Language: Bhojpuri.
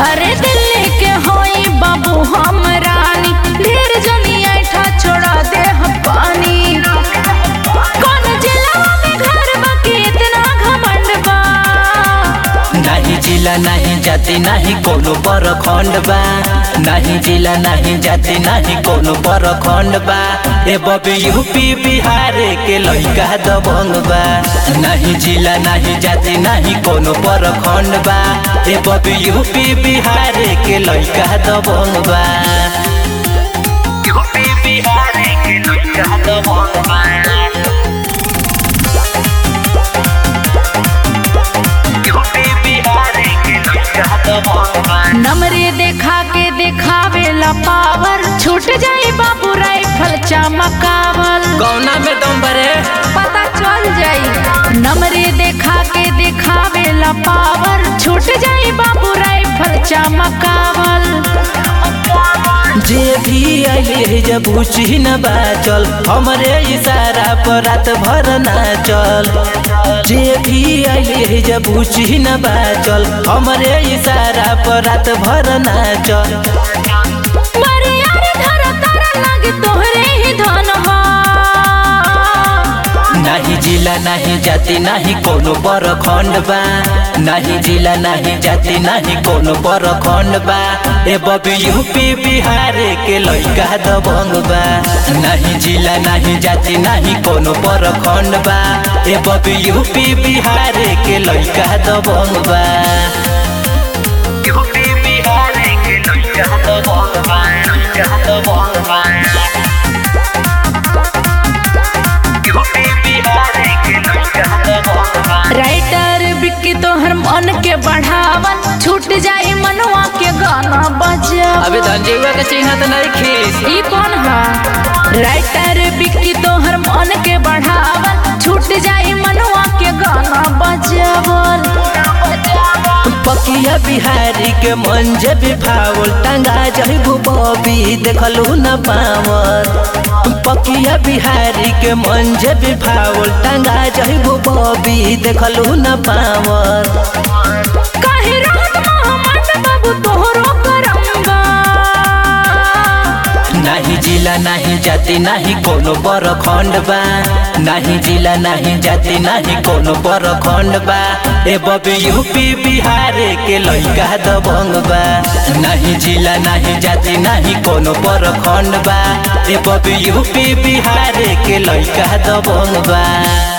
अरे दिल्ली के होई बाबू हम रानी ढेर जनी ऐठा छोड़ा दे हम पानी कौन जिला में घर बाकी इतना घमंड बा नाही जिला नाही जाति नाही कोनो परखण्ड बा नाही जिला नाही जाति नाही कोनो परखण्ड बा ए बबी यूपी बिहार के लइका दबंग बा नाही जिला नाही जाति नाही कोनो परखण्ड बा ए बबी यूपी बिहार के लइका दबंग बा यूपी बिहार के लइका दबंग बा नमरे देखा के देखावे ला पावर छूट जाई बाबू राइफल चमकावल कौना में दम बरे पता चल जाई नमरे देखा के देखावे ला पावर छूट जाई बाबू राइफल चमकावल जे भी आइले जब उची न बाचल हमरे इशारा पर रात भर नाचल जे भी आइले जब उची न बाचल हमरे इशारा पर रात भर नाचल मरे यार धरा तारा लागे तोहरे ही धन हा नाही जिला नाही जाति नाही कोनो परखण्ड बा नाही जिला नाही जाति नाही कोनो परखण्ड बा ए बबी यूपी बिहार के लइका दबंग बा नाही जिला नाही जाति नाही कोनो परखण्ड बा ए बबी यूपी बिहार के लइका दबंग बा यूपी बिहार के लइका दबंग बा लइका दबंग बा राइटर बिक्की तोहर मन के बढ़ावन छूट जाई मनवा के गाना बजा अबे धनजीवा के चिन्ह त नहीं खीस ई कौन हा राइटर बिक्की तोहर मन के बढ़ावन छूट जाई मनवा के गाना बजावल पकिया बिहारी के मन जे भी भावल टंगा जइबू बबी देखलू न पावल पकिया बिहारी के मन जे भी भावल टंगा जइबू बबी देखलू न पावल काहे रात मोहम्मद बाबू तोहरो करंगा नाही जिला नाही जाति नाही कोनो परखण्ड बा नाही जिला नाही जाति नाही कोनो परखण्ड बा ए बबी यूपी बिहार के लइका दबंग बा नाही जिला नाही जाति नाही कोनो परखण्ड बा ए बबी यूपी बिहार के लइका दबंग बा